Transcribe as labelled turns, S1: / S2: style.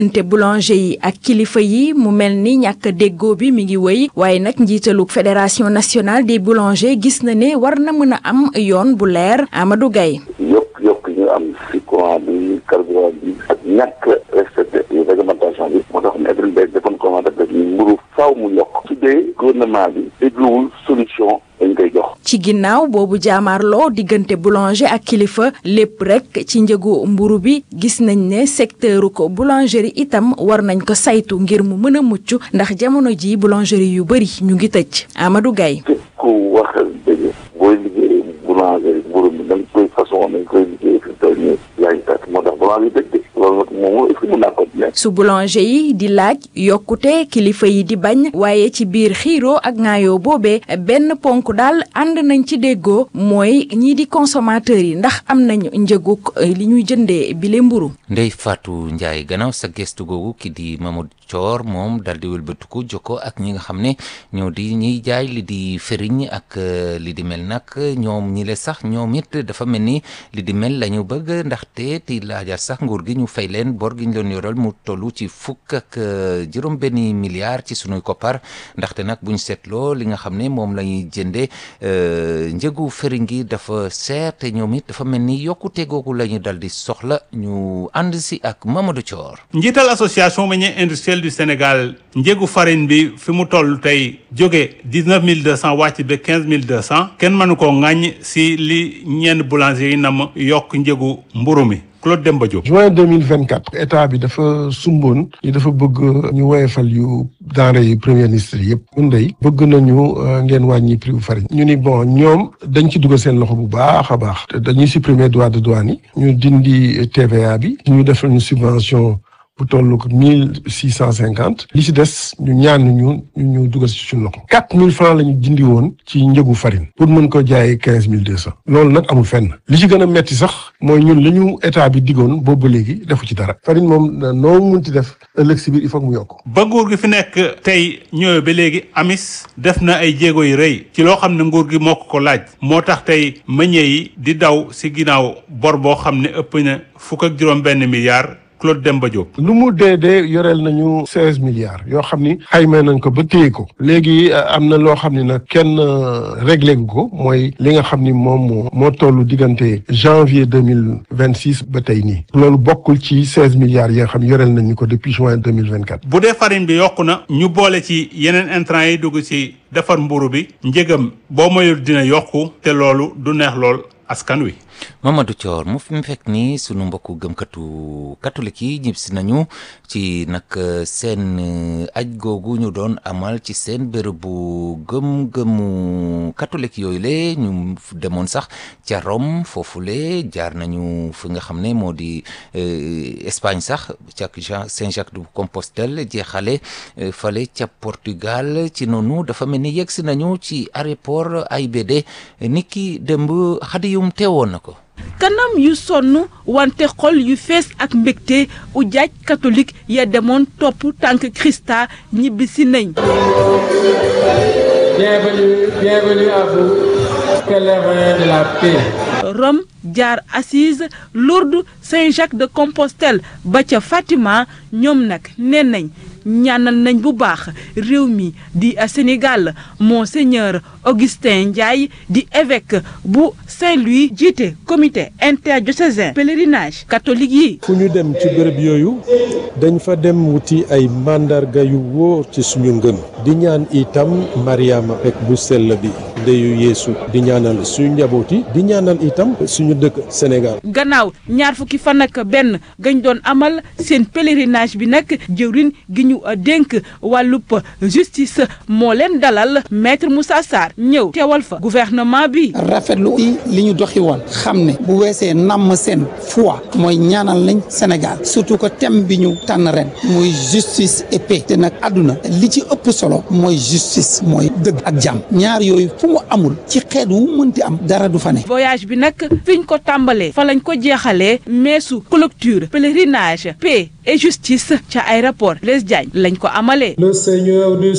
S1: te boulanger yi ak kilifa yi mu mel ni ñàkk déggoo bi mi ngi wéy waaye nag njiitalu fédération nationale des boulangers gis na ne war na mën a am yoon bu leer Amadou Gaye
S2: yokk yokk ñu am si courant bi carburant bi ak ñàkk respecté réglementation bi moo tax Edouard Mbengue defoon commande def ni mburu faaw mu yokk su dee gouvernement bi dégluwul solution dañ koy jox
S1: ci ginnaaw boobu jaamaarloo diggante boulanger ak kilifa lépp rek ci njëgu mburu bi gis nañ ne secteuru ko boulangerie itam war nañ ko saytu ngir mu mën a mucc ndax jamono ji boulangerie yu bëri ñu ngi tëj Amadou Gaye
S2: képp ku wax dëgg booy liggéey boulangerie mburu mi da nga koy façon dañ koy liggéey fi toll nii yaa ngi tax moo tax boulangerie dëgg de loolu nag moom est-ce que mën naa continuer
S1: su boulanger yi di laaj yokkute kilifa yi di bañ waaye ci biir xiiroo ak ŋaayoo boobee benn ponk daal ànd nañ ci déggoo mooy ñii di consommateurs yi ndax am nañu njëguk li ñuy jëndee bile mburu
S3: Ndey Fatou Ndiaye gannaaw sa gestu googu ki di Mamadou Thior moom dal di wëlbatiku jokko ak ñi nga xam ne ñoo di ñiy jaay li di fëriñ ak li di mel nag ñoom ñi le sax ñoom it dafa mel ni li di mel la ñu bëgg ndaxte ti laajaat sax nguur gi ñu fay leen bor gi ñu leen yoral mu tollu ci fukk ak juróom benni milliards ci sunuy koppar ndaxte nag buñ seetloo li nga xam ne moom la ñuy jënde njëgu fëriñ gi dafa seer te ñoom it dafa mel ni yokkute googu la ñu dal di soxla ñu ànd si ak Mamadou Thior
S4: njiital association meunier industriel du Sénégal njëgu farine bi fi mu toll tey jóge dix neuf mille deux cent wàcc ba quinze mille deux cent kenn mënu koo ŋàññ si li ñenn boulanger yi nam yokk njëgu mburu mi Claude Demba Diop.
S5: juin deux mille vingt quatre état bi dafa sumboon ni dafa bëgg ñu woyefal yu denrée yi premier ministre yëpp ñun dey bëgg nañu ngeen wàññi prix bu farine ñu ni bon ñoom dañ ci dugal seen loxo bu baax a baax dañuy supprimer droit de douane yi ñu dindi TVA bi ñu def ñu subvention bu toll ko mille six cent cinquante li ci des ñu ñaan ñu ñu dugal ci suñu loxo quatre mille francs la ñu dindi woon ci njëgu farine pour mën ko jaayee quinze mille deux cent loolu nag amul fenn li ci gën a metti sax mooy ñun li ñu état bi diggoon boobu ba léegi defu ci dara farine moom noo mun ci def ëllëg si biir il faut mu yokk
S4: ba nguur gi fi nekk tey ñëwee ba léegi amis def na ay jéego yu rëy ci loo xam ne nguur gi moo ko ko laaj moo tax tey meññee yi di daw si ginnaaw bor boo xam ne ëpp na fukk ak juróom benn milliard Claude Demba Diop.
S5: lu mu dee dee yoreel nañu seize milliards yoo xam ni xayma nañ ko ba téye ko léegi am na loo xam ni nag kenn réglé gu ko mooy li nga xam ni moom moo moo toll diggante janvier deux mille vingt six ba tey nii loolu bokkul ci seize milliards yi nga xam yoreel nañu ko depuis juin deux mille vingt quatre.
S4: bu dee farine bi yokku na ñu boole ci yeneen intrants yi dugg ci defar mburu bi njëgam boo moyul dina yokku te loolu du neex lool askan wi.
S3: Mamadou Thior mu fi mu fekk ni sunu mbokku gëmkatu catholique yi ñib si nañu ci nag seen aj googu ñu doon amal ci seen bërëbu gëm-gëmu catholique yooyu le ñu demoon sax ca Rome foofule jaar nañu fi nga xam ne moo di Espagne sax ca Saint-Jacques de Compostelle jeexale fale ca Portugal ci noonu dafa mel ni yegg si nañu ci aéroport AIBD niki démb xadiyum teewoon na ko
S6: kanam yu sonn wante xol yu fees ak mbégte u jaaj catholique ya demoon topp tànk Christa ñibbi si nañ
S7: Bienvenue, bienvenue à vous, pèlerins de la paix.
S6: Rome jaar Assise Lourdes Saint-Jacques de Compostelle ba ca Fatima ñoom nag nee nañ ñaanal nañ bu baax réew mi di Sénégal monseigneur Augustin Ndiaye di évêque bu Saint-Louis jiite comité interdiocésain pèlerinage catholique yi.
S8: fu ñu dem ci bërëb yooyu dañ fa dem wuti ay màndarga yu wóor ci suñu ngëm di ñaan itam Mariama rek bu sell bi ndeyu Yeesu di ñaanal suñu njaboot yi di ñaanal itam suñu dëkk Sénégal.
S6: gannaaw ñaar fukki fan ak benn gañ doon amal seen pèlerinage bi nag jëwrin gi ñu dénk wàllub justice moo leen dalal maître Moussa Sarr ñëw teewal fa gouvernement bi.
S9: rafetlu li ñu doxi woon xam ne bu weesee namm seen foi mooy ñaanal nañ Sénégal surtout que thème bi ñu tànn ren muy justice et paix te nag àdduna li ci ëpp solo mooy justice mooy dëgg ak jàmm ñaar yooyu fu mu amul ci xeet wu mënti am dara du fa ne.
S6: voyage bi nag fiñ ko tàmbalee fa lañ ko jeexalee meesu clôture pèlerinage paix et justice ca aéroport Blaise Diagne lañ ko amalee.
S7: Le Seigneur du